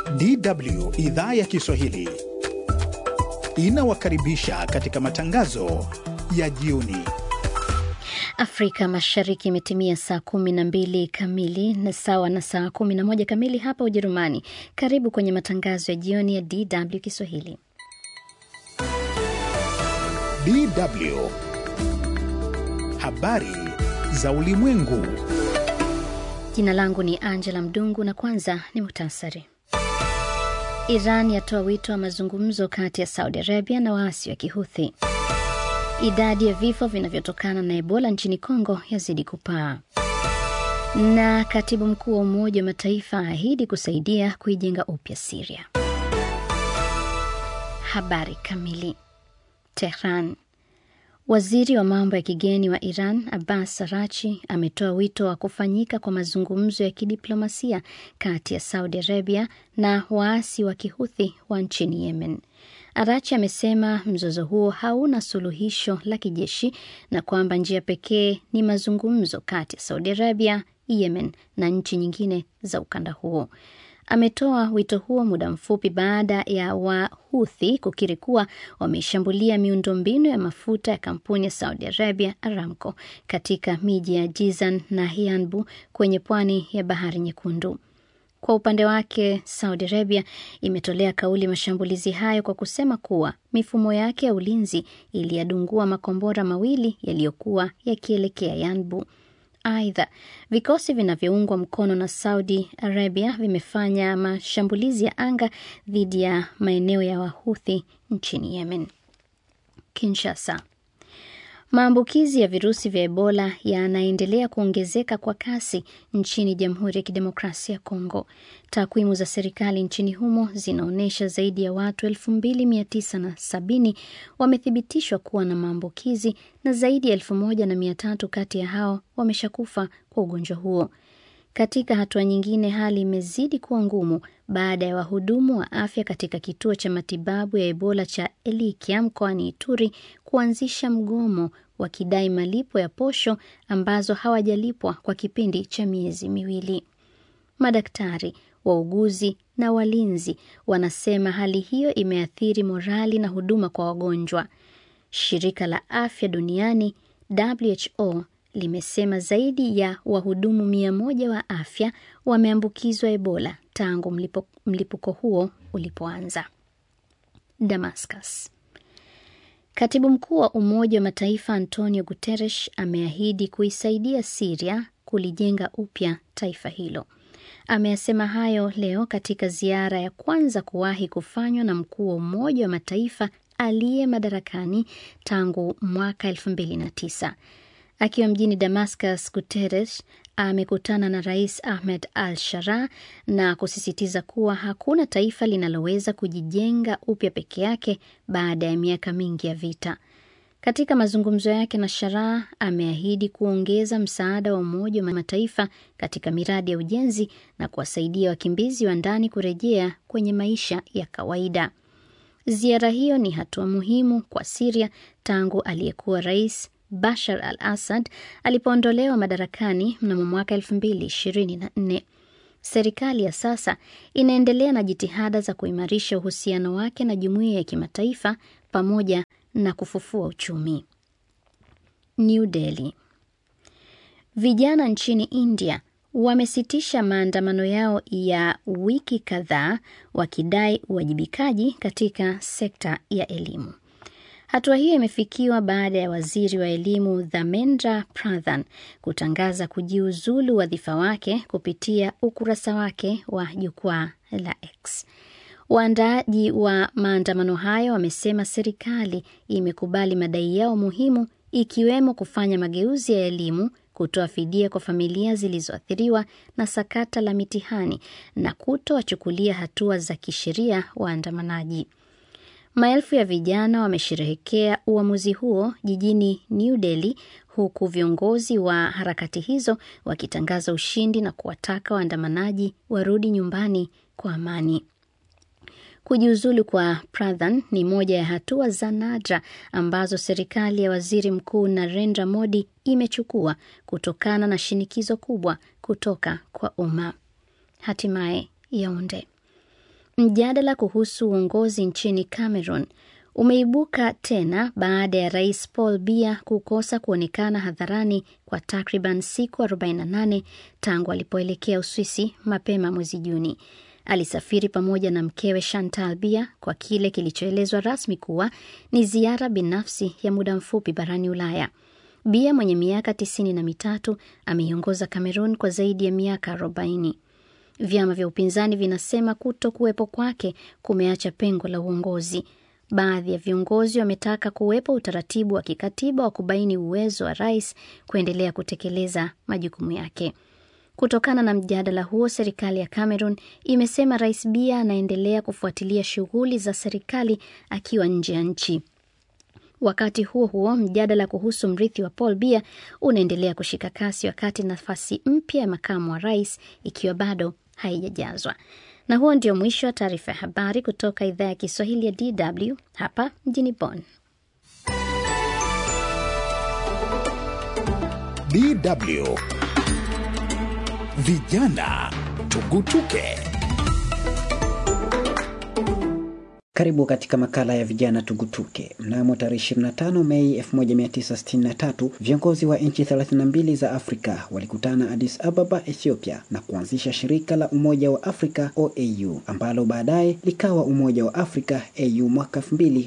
DW idhaa ya Kiswahili inawakaribisha katika matangazo ya jioni. Afrika Mashariki imetimia saa kumi na mbili kamili na sawa na saa kumi na moja kamili hapa Ujerumani. Karibu kwenye matangazo ya jioni ya DW Kiswahili. DW habari za ulimwengu. Jina langu ni Angela Mdungu na kwanza ni muhtasari. Iran yatoa wito wa mazungumzo kati ya Saudi Arabia na waasi wa Kihuthi. Idadi ya vifo vinavyotokana na Ebola nchini Kongo yazidi kupaa. Na katibu mkuu wa Umoja wa Mataifa ahidi kusaidia kuijenga upya Siria. Habari kamili. Tehran. Waziri wa mambo ya kigeni wa Iran Abbas Arachi ametoa wito wa kufanyika kwa mazungumzo ya kidiplomasia kati ya Saudi Arabia na waasi wa Kihuthi wa nchini Yemen. Arachi amesema mzozo huo hauna suluhisho la kijeshi na kwamba njia pekee ni mazungumzo kati ya Saudi Arabia, Yemen na nchi nyingine za ukanda huo. Ametoa wito huo muda mfupi baada ya Wahuthi kukiri kuwa wameshambulia miundombinu ya mafuta ya kampuni ya Saudi Arabia Aramco katika miji ya Jizan na Hianbu kwenye pwani ya Bahari Nyekundu. Kwa upande wake, Saudi Arabia imetolea kauli mashambulizi hayo kwa kusema kuwa mifumo yake ya ulinzi iliyadungua makombora mawili yaliyokuwa yakielekea Yanbu. Aidha, vikosi vinavyoungwa mkono na Saudi Arabia vimefanya mashambulizi ya anga dhidi ya maeneo ya Wahuthi nchini Yemen. Kinshasa. Maambukizi ya virusi vya Ebola yanaendelea kuongezeka kwa kasi nchini Jamhuri ya Kidemokrasia ya Kongo. Takwimu za serikali nchini humo zinaonyesha zaidi ya watu 2970 wamethibitishwa kuwa na maambukizi na zaidi ya 1300 kati ya hao wameshakufa kwa ugonjwa huo. Katika hatua nyingine, hali imezidi kuwa ngumu baada ya wahudumu wa afya katika kituo cha matibabu ya Ebola cha Elikia mkoani Ituri kuanzisha mgomo wakidai malipo ya posho ambazo hawajalipwa kwa kipindi cha miezi miwili. Madaktari, wauguzi na walinzi wanasema hali hiyo imeathiri morali na huduma kwa wagonjwa. Shirika la Afya Duniani WHO limesema zaidi ya wahudumu mia moja wa afya wameambukizwa Ebola tangu mlipo, mlipuko huo ulipoanza. Damascus. Katibu mkuu wa Umoja wa Mataifa Antonio Guterres ameahidi kuisaidia Siria kulijenga upya taifa hilo. Ameyasema hayo leo katika ziara ya kwanza kuwahi kufanywa na mkuu wa Umoja wa Mataifa aliye madarakani tangu mwaka elfu mbili na tisa. Akiwa mjini Damascus, Guterres amekutana na Rais Ahmed al Sharaa na kusisitiza kuwa hakuna taifa linaloweza kujijenga upya peke yake baada ya miaka mingi ya vita. Katika mazungumzo yake na Sharaa, ameahidi kuongeza msaada wa Umoja wa Mataifa katika miradi ya ujenzi na kuwasaidia wakimbizi wa ndani kurejea kwenye maisha ya kawaida. Ziara hiyo ni hatua muhimu kwa Siria tangu aliyekuwa rais Bashar al Assad alipoondolewa madarakani mnamo mwaka 2024. Serikali ya sasa inaendelea na jitihada za kuimarisha uhusiano wake na jumuiya ya kimataifa pamoja na kufufua uchumi. New Delhi. Vijana nchini India wamesitisha maandamano yao ya wiki kadhaa wakidai uwajibikaji katika sekta ya elimu. Hatua hiyo imefikiwa baada ya waziri wa elimu Dharmendra Pradhan kutangaza kujiuzulu wadhifa wake kupitia ukurasa wake wa jukwaa la X. Waandaaji wa maandamano hayo wamesema serikali imekubali madai yao muhimu, ikiwemo kufanya mageuzi ya elimu, kutoa fidia kwa familia zilizoathiriwa na sakata la mitihani na kutowachukulia hatua za kisheria waandamanaji. Maelfu ya vijana wamesherehekea uamuzi huo jijini New Delhi, huku viongozi wa harakati hizo wakitangaza ushindi na kuwataka waandamanaji warudi nyumbani kwa amani. Kujiuzulu kwa Pradhan ni moja ya hatua za nadra ambazo serikali ya waziri mkuu Narendra Modi imechukua kutokana na shinikizo kubwa kutoka kwa umma. Hatimaye Yaunde. Mjadala kuhusu uongozi nchini Cameroon umeibuka tena baada ya rais Paul Biya kukosa kuonekana hadharani kwa takriban siku 48 tangu alipoelekea Uswisi mapema mwezi Juni. Alisafiri pamoja na mkewe Chantal Biya kwa kile kilichoelezwa rasmi kuwa ni ziara binafsi ya muda mfupi barani Ulaya. Biya mwenye miaka tisini na mitatu ameiongoza Cameroon kwa zaidi ya miaka 40. Vyama vya upinzani vinasema kuto kuwepo kwake kumeacha pengo la uongozi. Baadhi ya viongozi wametaka kuwepo utaratibu wa kikatiba wa kubaini uwezo wa rais kuendelea kutekeleza majukumu yake. Kutokana na mjadala huo, serikali ya Cameroon imesema rais Biya anaendelea kufuatilia shughuli za serikali akiwa nje ya nchi. Wakati huo huo, mjadala kuhusu mrithi wa Paul Biya unaendelea kushika kasi, wakati nafasi mpya ya makamu wa rais ikiwa bado haijajazwa. Na huo ndio mwisho wa taarifa ya habari kutoka idhaa ya Kiswahili ya DW hapa mjini Bonn. DW Vijana Tugutuke. Karibu katika makala ya vijana tugutuke. Mnamo tarehe 25 Mei 1963 viongozi wa nchi 32 za Afrika walikutana Addis Ababa, Ethiopia, na kuanzisha shirika la Umoja wa Afrika OAU, ambalo baadaye likawa Umoja wa Afrika AU mwaka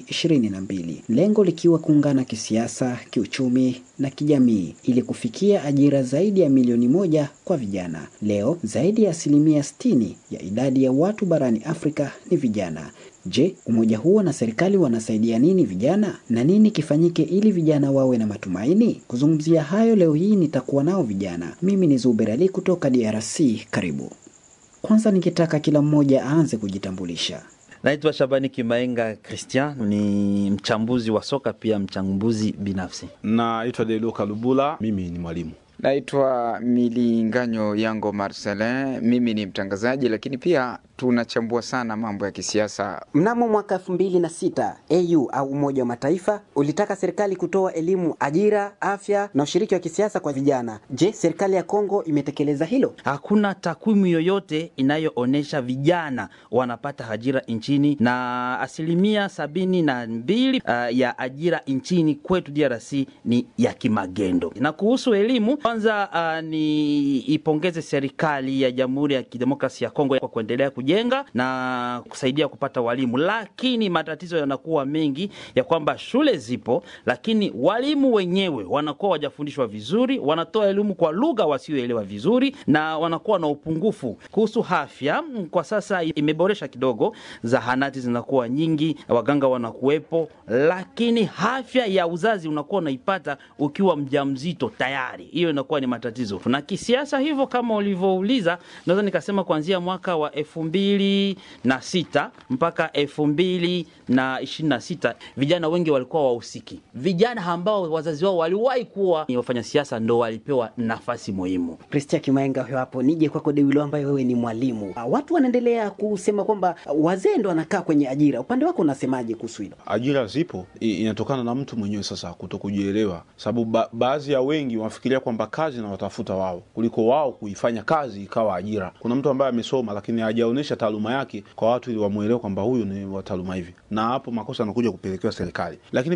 2022, lengo likiwa kuungana kisiasa, kiuchumi na kijamii ili kufikia ajira zaidi ya milioni moja kwa vijana. Leo zaidi ya asilimia 60 ya idadi ya watu barani Afrika ni vijana. Je, umoja huo na serikali wanasaidia nini vijana na nini kifanyike ili vijana wawe na matumaini? Kuzungumzia hayo leo hii nitakuwa nao vijana. Mimi ni Zuber Ali kutoka DRC. Karibu. Kwanza nikitaka kila mmoja aanze kujitambulisha. Naitwa Shabani Kimaenga Christian, ni mchambuzi wa soka pia mchambuzi binafsi. Naitwa Deluka Lubula, mimi ni mwalimu. Naitwa Milinganyo Yango Marcelin, mimi ni mtangazaji lakini pia tunachambua sana mambo ya kisiasa. Mnamo mwaka elfu mbili na sita AU au Umoja wa Mataifa ulitaka serikali kutoa elimu, ajira, afya na ushiriki wa kisiasa kwa vijana. Je, serikali ya Kongo imetekeleza hilo? Hakuna takwimu yoyote inayoonyesha vijana wanapata ajira nchini, na asilimia sabini na mbili uh, ya ajira nchini kwetu DRC ni ya kimagendo. Na kuhusu elimu, kwanza uh, ni ipongeze serikali ya Jamhuri ya Kidemokrasia ya Kongo kwa kuendelea kujenga na kusaidia kupata walimu, lakini matatizo yanakuwa mengi ya kwamba shule zipo, lakini walimu wenyewe wanakuwa wajafundishwa vizuri, wanatoa elimu kwa lugha wasioelewa vizuri, na wanakuwa na upungufu. Kuhusu afya, kwa sasa imeboresha kidogo, zahanati zinakuwa nyingi, waganga wanakuwepo, lakini afya ya uzazi unakuwa unaipata ukiwa mjamzito tayari, hiyo inakuwa ni matatizo. Na kisiasa hivyo, kama ulivyouliza, naweza nikasema kuanzia mwaka wa elfu mbili na sita mpaka elfu mbili na ishirini na sita vijana wengi walikuwa wahusiki. Vijana ambao wazazi wao waliwahi kuwa ni wafanya siasa ndo walipewa nafasi muhimu. Christian Kimaenga huyo hapo. Nije kwako Dewilo, ambaye wewe ni mwalimu. Watu wanaendelea kusema kwamba wazee ndo wanakaa kwenye ajira. Upande wako unasemaje kuhusu hilo? Ajira zipo, inatokana na mtu mwenyewe sasa kuto kujielewa, sababu ba baadhi ya wengi wanafikiria kwamba kazi na watafuta wao kuliko wao kuifanya kazi ikawa ajira. Kuna mtu ambaye amesoma lakini hajaonyesha taaluma yake kwa watu ili wamwelewe kwamba huyu ni wa taaluma hivi, na hapo makosa yanakuja kupelekewa serikali, lakini